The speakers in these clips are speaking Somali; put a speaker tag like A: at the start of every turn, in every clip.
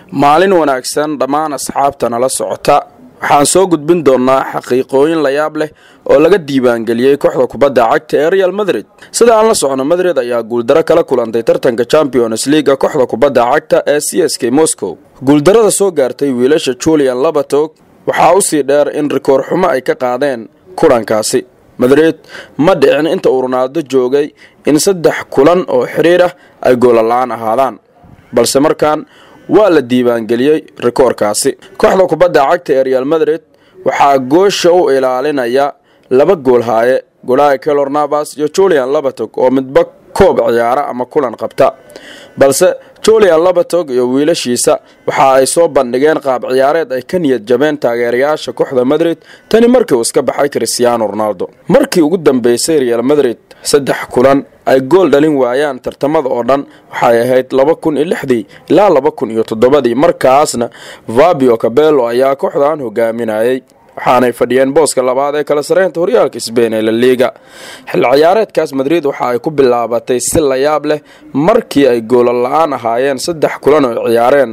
A: maalin wanaagsan dhammaan asxaabta nala socota waxaan soo gudbin doonnaa xaqiiqooyin layaab leh oo laga diiwaangeliyey kooxda kubadda cagta ee real madrid sida aan la socno madrid ayaa guuldaro kala kulantay tartanka champions leaga kooxda kubadda cagta ee c s k moscow guuldarada soo gaartay wiilasha julian labatog waxaa usii dheer in rikoor xumo ay ka qaadeen kulankaasi madrid ma dhicin inta uu ronaaldo joogay in saddex kulan oo xiriir ah ay goolala'aan ahaadaan balse markaan waa la diiwaangeliyey rikoorkaasi kooxda kubadda cagta ee real madrid waxaa goosha u ilaalinaya laba gool haaye golaha kelor navas iyo julian labatog oo midba koob ciyaara ama kulan qabta balse julian labatog iyo wiilashiisa waxa ay soo bandhigeen qaab ciyaareed ay ka niyad jabeen taageerayaasha kooxda madrid tani markii uu iska baxay cristiano ronaldo markii ugu dambeysay real madrid saddex kulan ay gool dhalin waayaan tartamada oo dhan waxay ahayd laba kun iyo lixdii ilaa laba kun iyo toddobadii markaasna fabio cabello ayaa kooxdan hogaaminayay waxaanay fadhiyeen booska labaad ee kala sareynta horyaalka sbain ee la liiga xil ciyaareedkaas madrid waxa ay ku bilaabatay si layaab leh markii ay goola la-aan ahaayeen saddex kulan oo ciyaareen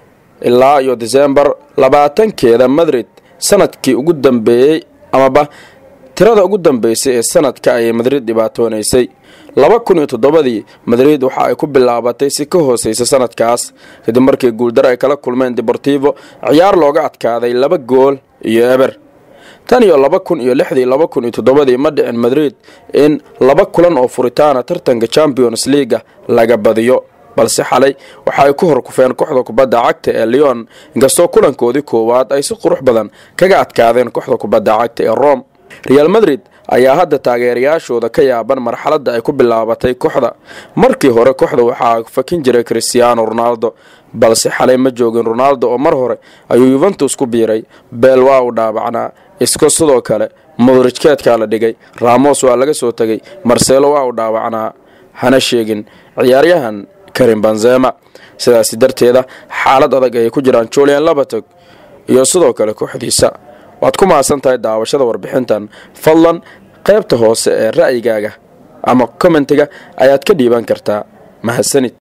A: ilaa iyo desembar labaatankeeda madrid sanadkii ugu dambeeyey amaba tirada ugu dambeysay ee sanadka ayay madrid dhibaatoonaysay laba kun iyo toddobadii madrid waxa ay ku bilaabatay si ka hooseysa sanadkaas kadib markii guuldaro ay kala kulmeen deportivo ciyaar looga adkaaday laba gool iyo eber tan iyo laba kun iyo lixdii laba kun iyo toddobadii ma dhicin madrid in laba kulan oo furitaana tartanka champions leaga laga badiyo balse xalay waxa ay ku horkufeen kooxda kubadda cagta ee leon inkastoo kulankoodii koowaad ay si qurux badan kaga adkaadeen kooxda kubadda cagta ee rome real madrid ayaa hadda taageerayaashooda ka yaaban marxaladda ay ku bilaabatay kooxda markii hore kooxda waxaa fakin jiray cristiano ronaldo balse xalay ma joogin ronaldo oo mar hore ayuu yuventus ku biiray beel waa uu dhaabacnaa isko sidoo kale modrijkeedkaa la dhigay ramos waa laga soo tegay marcelo waa uu dhaawacnaa hana sheegin ciyaaryahan karim banzema sidaasi darteeda xaalad adag ayay ku jiraan julian labatog iyo sidoo kale kooxdiisa waad ku mahadsan tahay daawashada warbixintan fadlan qaybta hoose ee ra'yigaaga ama kommentiga ayaad ka dhiiban kartaa mahadsanid